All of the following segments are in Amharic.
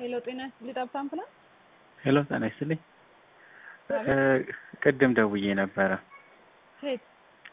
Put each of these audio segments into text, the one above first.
ሄሎ ጤና ይስጥልኝ ጠብታ አምቡላንስ። ሄሎ ጤና ይስጥልኝ። ቅድም ደውዬ ነበረ ሴት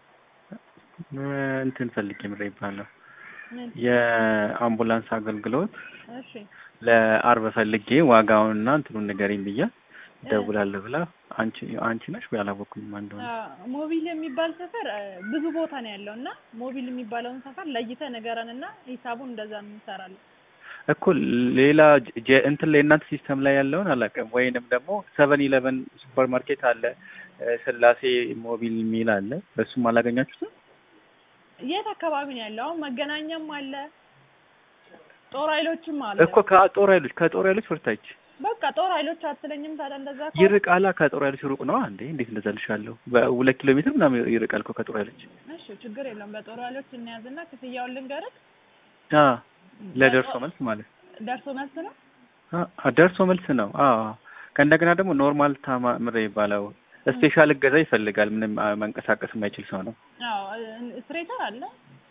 እንትን ፈልጌ ምሬ ይባለሁ ምን? የአምቡላንስ አገልግሎት እሺ ለአርብ ፈልጌ ዋጋውንና እንትኑን ንገሪኝ ብያ ደውላለሁ ብላ አንቺ አንቺ ነሽ ወይ አላወኩኝም ማን እንደሆነ አዎ፣ ሞቢል የሚባል ሰፈር እ፣ ብዙ ቦታ ነው ያለው እና ሞቢል የሚባለውን ሰፈር ለይተህ ንገረን እና ሂሳቡን እንደዛ እንሰራለን። እኮ ሌላ ጀ- እንትን ላይ እናንተ ሲስተም ላይ ያለውን አላውቅም። ወይንም ደግሞ ሰቨን ኢለቨን ሱፐር ማርኬት አለ እ፣ ስላሴ ሞቢል የሚል አለ። በሱም አላገኛችሁትም? የት አካባቢ ነው ያለው? አሁን መገናኛም አለ ጦር ኃይሎችም አለ። እኮ ከጦር ኃይሎች ከጦር ኃይሎች ወርታች በቃ ጦር ኃይሎች አትለኝም ታዲያ? እንደዛ ከሆነ ይርቃላ። ከጦር ኃይሎች ሩቅ ነው እንዴ? እንዴት እንደዛ ልሻለሁ? በሁለት ኪሎ ሜትር ምናምን ይርቃል እኮ ከጦር ኃይሎች። እሺ ችግር የለውም። በጦር ኃይሎች እንያዝና ክፍያውን ልንገርህ። አ ለደርሶ መልስ ማለት ደርሶ መልስ ነው። አ ደርሶ መልስ ነው። አዎ ከእንደገና ደግሞ ኖርማል ታማ ምሬ ይባለው ስፔሻል እገዛ ይፈልጋል። ምንም አ፣ መንቀሳቀስ የማይችል ሰው ነው። አዎ ስትሬተር አለ።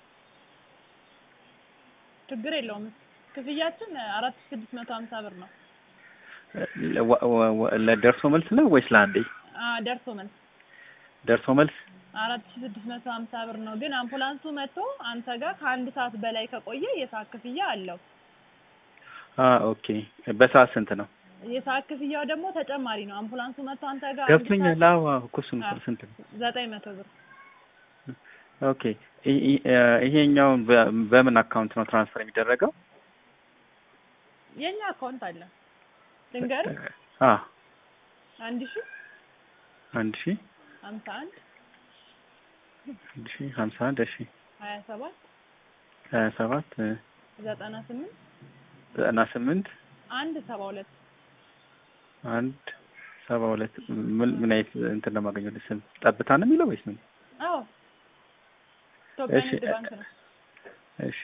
ችግር የለውም። ክፍያችን አራት ሺህ ስድስት መቶ ሀምሳ ብር ነው። ለ- ወ- ወ- ወ- ለደርሶ መልስ ነው ወይስ ለአንዴ? አ ደርሶ መልስ ደርሶ መልስ አራት ሺህ ስድስት መቶ ሀምሳ ብር ነው። ግን አምቡላንሱ መጥቶ አንተ ጋር ከአንድ ሰዓት በላይ ከቆየ የሰዓት ክፍያ አለው። አ ኦኬ። በሰዓት ስንት ነው? የሰዓት ክፍያው ደግሞ ተጨማሪ ነው። አምቡላንሱ መጥቶ አንተ ጋር አንድ ገብቶኛል። አዎ አዎ፣ እኮ እሱን እኮ አዎ። ስንት ነው? ሰዓት ዘጠኝ መቶ ብር ኦኬ። ይ- ይ- እ፣ ይሄኛውን በ- በምን አካውንት ነው ትራንስፈር የሚደረገው? የኛ አካውንት አለ። ልንገርህ አ አንድ ሺህ አንድ ሺህ ሀምሳ አንድ አንድ ሺህ ሀምሳ አንድ እሺ ሀያ ሰባት ሀያ ሰባት እ፣ ዘጠና ስምንት ዘጠና ስምንት አንድ ሰባ ሁለት አንድ ሰባ ሁለት ምን ምን አይነት እንትን ነው የማገኘው? ስም ጠብታ ነው የሚለው ወይስ ምን? አዎ ኢትዮጵያ እሺ። ንግድ ባንክ ነው። እሺ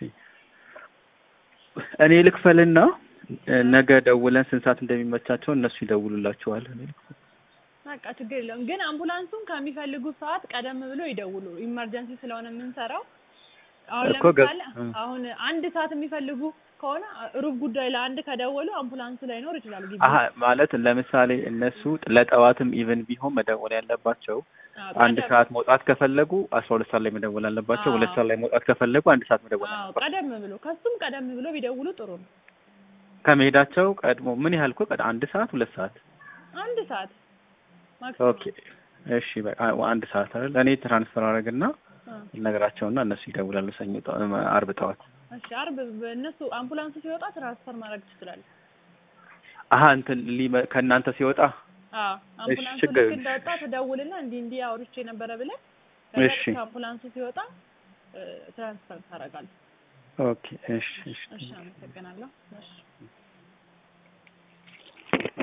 እኔ ልክፈልና እ፣ ነገ ደውለን ስንት ሰዓት እንደሚመቻቸው እነሱ ይደውሉላችኋል። እኔ ልክፈል። በቃ ችግር የለውም። ግን አምቡላንሱን ከሚፈልጉት ሰዓት ቀደም ብሎ ይደውሉ። ኢመርጀንሲ ስለሆነ የምንሰራው አሁን እኮ ገ- ለምሳሌ እ። አሁን አንድ ሰዓት የሚፈልጉ ከሆነ ሩብ ጉዳይ ለአንድ ከደወሉ አምቡላንሱ ላይኖር ይችላል ግቢ አሀ ማለት ለምሳሌ እነሱ ለጠዋትም ኢቨን ቢሆን መደወል ያለባቸው አዎ፣ አንድ ቀደም- ሰዓት መውጣት ከፈለጉ አስራ ሁለት ሰዓት ላይ መደወል አለባቸው። አዎ። ሁለት ሰዓት ላይ መውጣት ከፈለጉ አንድ ሰዓት መደወል አዎ አለባቸው። ቀደም ብሎ ከሱም ቀደም ብሎ ቢደውሉ ጥሩ ነው። ከመሄዳቸው ቀድሞ ምን ያህል እኮ ቀድ- አንድ ሰዓት ሁለት ሰዓት አንድ ሰዓት ኦኬ እሺ በቃ አንድ ሰዓት አይደል እኔ ትራንስፈር አደረግና ነገራቸውና እነሱ ይደውላሉ ሰኞ ጠ- አርብ ጠዋት እሺ አርብ እነሱ አምቡላንሱ ሲወጣ ትራንስፈር ማድረግ ትችላለህ። አሀ እንትን ሊመ- ከእናንተ ሲወጣ አዎ አምቡላንሱ ችግር- ልክ እንደወጣ ትደውልና እንዲህ እንዲህ አውርቼ ነበረ ብለህ እሺ። ከዛ አምቡላንሱ ሲወጣ እ፣ ትራንስፈር ታደርጋለህ። ኦኬ እሺ እሺ እሺ አመሰግናለሁ። እሺ